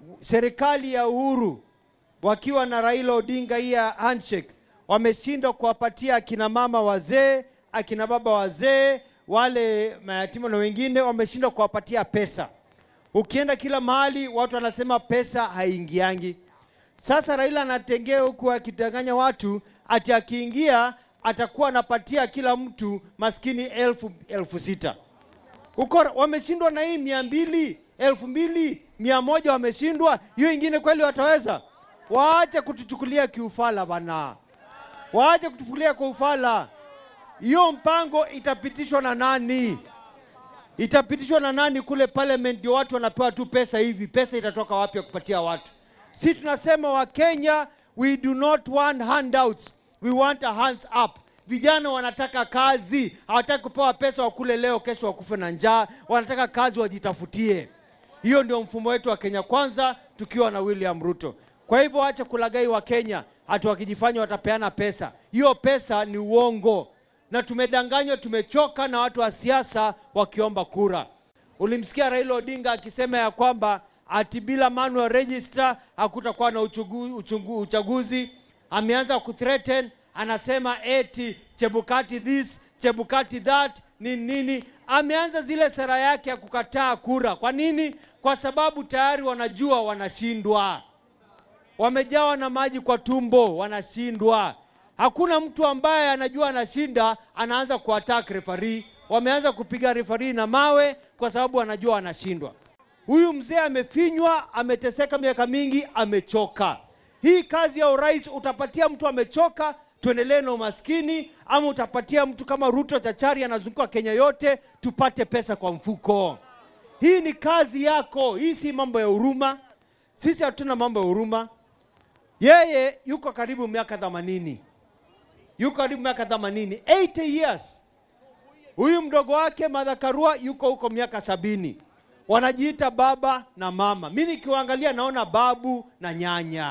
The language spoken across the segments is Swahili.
serikali ya Uhuru wakiwa na Raila Odinga hii ya handshake wameshindwa kuwapatia akina mama wazee, akina baba wazee, wale mayatima na wengine wameshindwa kuwapatia pesa. Ukienda kila mahali watu wanasema pesa haingiangi. Sasa Raila anatengea huku akidanganya watu ati akiingia atakuwa anapatia kila mtu maskini elfu, elfu sita uko wameshindwa na hii mia mbili elfu mbili mia moja wameshindwa hiyo ingine kweli wataweza waache kutuchukulia kiufala bana waache kutufulia kwa ufala hiyo mpango itapitishwa na nani itapitishwa na nani kule parliament ndio watu wanapewa tu pesa hivi pesa itatoka wapi ya kupatia watu si tunasema wakenya we do not want handouts we want a hands up vijana wanataka kazi hawataki kupewa pesa wakule leo kesho wakufe na njaa wanataka kazi wajitafutie hiyo ndio mfumo wetu wa kenya kwanza tukiwa na william ruto kwa hivyo wacha kulagai wa kenya hatu wakijifanya watapeana pesa hiyo pesa ni uongo na tumedanganywa tumechoka na watu wa siasa wakiomba kura ulimsikia raila odinga akisema ya kwamba ati bila manual register hakutakuwa na uchugu, uchungu, uchaguzi ameanza kuthreaten anasema eti chebukati this chebukati that nini nini ameanza zile sera yake ya kukataa kura kwa nini kwa sababu tayari wanajua wanashindwa wamejawa na maji kwa tumbo wanashindwa hakuna mtu ambaye anajua anashinda anaanza kuattack referee wameanza kupiga referee na mawe kwa sababu anajua anashindwa huyu mzee amefinywa ameteseka miaka mingi amechoka hii kazi ya urais utapatia mtu amechoka tuendelee na umaskini ama utapatia mtu kama ruto chachari anazunguka kenya yote tupate pesa kwa mfuko hii ni kazi yako hii si mambo ya huruma sisi hatuna mambo ya huruma yeye yuko karibu miaka themanini yuko karibu miaka themanini 80 years huyu mdogo wake Martha Karua yuko huko miaka sabini wanajiita baba na mama mi nikiwaangalia naona babu na nyanya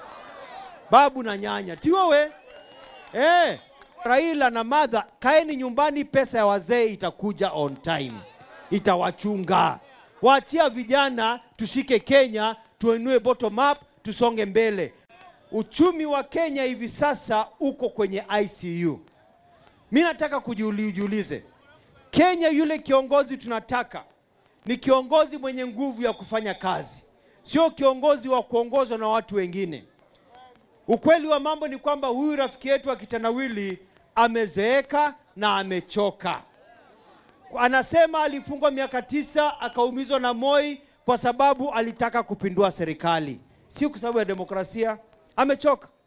babu na nyanya tiwewe eh, raila na madha kaeni nyumbani pesa ya wazee itakuja on time itawachunga waachia vijana tushike kenya tuinue bottom up tusonge mbele uchumi wa kenya hivi sasa uko kwenye icu mi nataka kujiulize kenya yule kiongozi tunataka ni kiongozi mwenye nguvu ya kufanya kazi sio kiongozi wa kuongozwa na watu wengine ukweli wa mambo ni kwamba huyu rafiki yetu wa kitandawili amezeeka na amechoka anasema alifungwa miaka tisa akaumizwa na moi kwa sababu alitaka kupindua serikali sio kwa sababu ya demokrasia amechoka